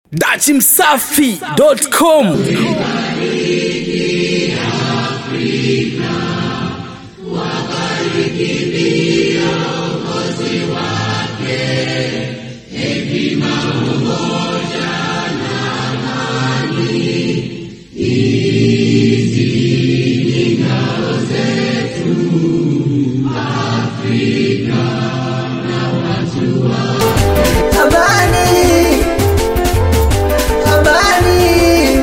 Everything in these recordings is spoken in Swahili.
dachimsafi.com Amani, amani,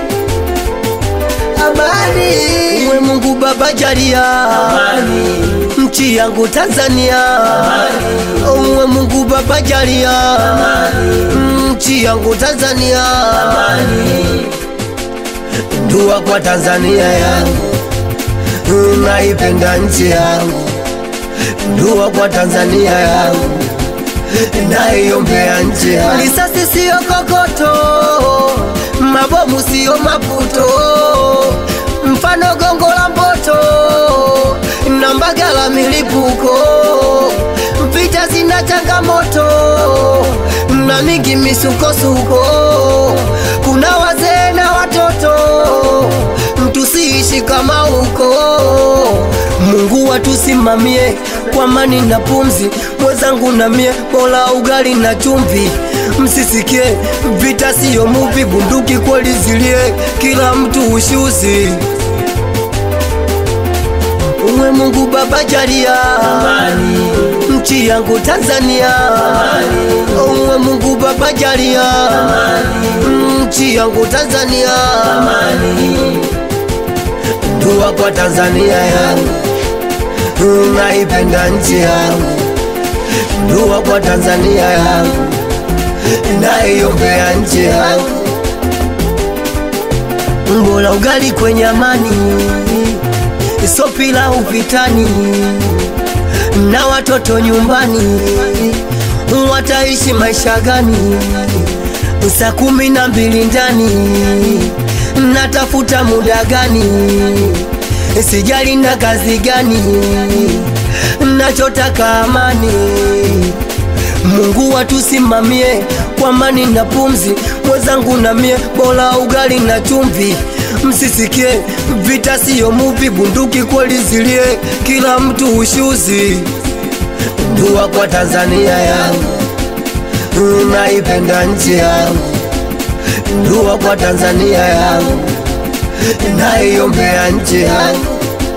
amani. Uwe Mungu Baba jalia amani. Nchi yangu Tanzania amani. Uwe Mungu Baba jalia amani. Nchi yangu Tanzania amani. Dua kwa Tanzania yangu, naipenda nchi yangu. Dua kwa Tanzania yangu naiombea nchi yangu. Risasi siyo kokoto, mabomu siyo maputo, mfano gongo la mboto na mbagala milipuko. Vita zina changamoto na mingi misukosuko, kuna wazee na watoto, tusiishi kama huko. Mungu watusimamie kwa amani na pumzi, mwenzangu na mie, bora ugali na chumvi. Msisikie vita siyo muvi, bunduki kweli zilie, kila mtu ushuzi. Uwe Mungu Baba jalia amani, nchi yangu Tanzania amani. Uwe Mungu Baba jalia amani, nchi yangu Tanzania amani. Dua kwa Tanzania yangu, naipenda nchi yangu. Dua kwa Tanzania yangu, naiombea nchi yangu. Mbola ugali kwenye amani, sopila uvitani, na watoto nyumbani, wataishi maisha gani? Saa kumi na mbili ndani, natafuta muda gani? Sijali na kazi gani, nachotaka amani. Mungu watusimamie kwa amani na pumzi, mwenzangu na mie, bora ugali na chumvi. Msisikie vita siyo muvi, bunduki kweli zilie, kila mtu ushuzi. Dua kwa Tanzania yangu, naipenda nchi yangu. Dua kwa Tanzania yangu, naiombea nchi yangu.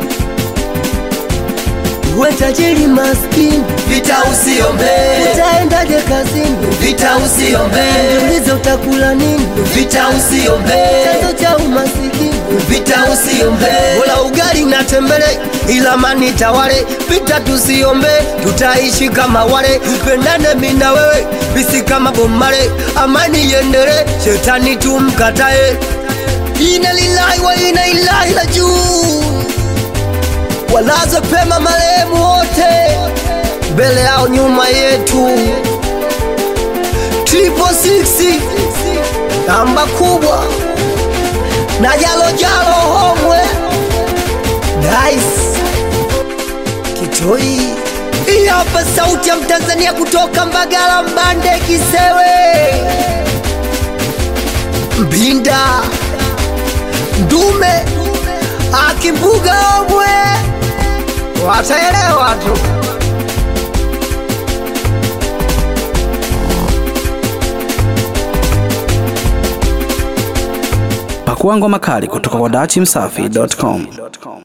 We tajiri maskini, Vita usiombe, utaendaje kazini? vita usiombe, Jiulize utakula nini? vita usiombe, Chanzo cha umasikini vita usiombe, Bola ugali na tembele, ila mani tawale. Vita tusiombe, tutaishi kama wale. Tupendane mimi na wewe, bisi kama bomare. Amani iendele, shetani tumkatae. Ina lillahi wa ina ilahi la juu walaze pema marehemu wote, mbele yao nyuma yetu. Triple six namba kubwa na jalo jalo homwe Dice Kitoi. Hii hapa sauti ya Mtanzania kutoka Mbagala, Mbande, Kisewe, Mbinda, Ndume, Akimbuga, Omwe, wataelewa tu. pakua ngoma kali kutoka kwa dachimsafi.com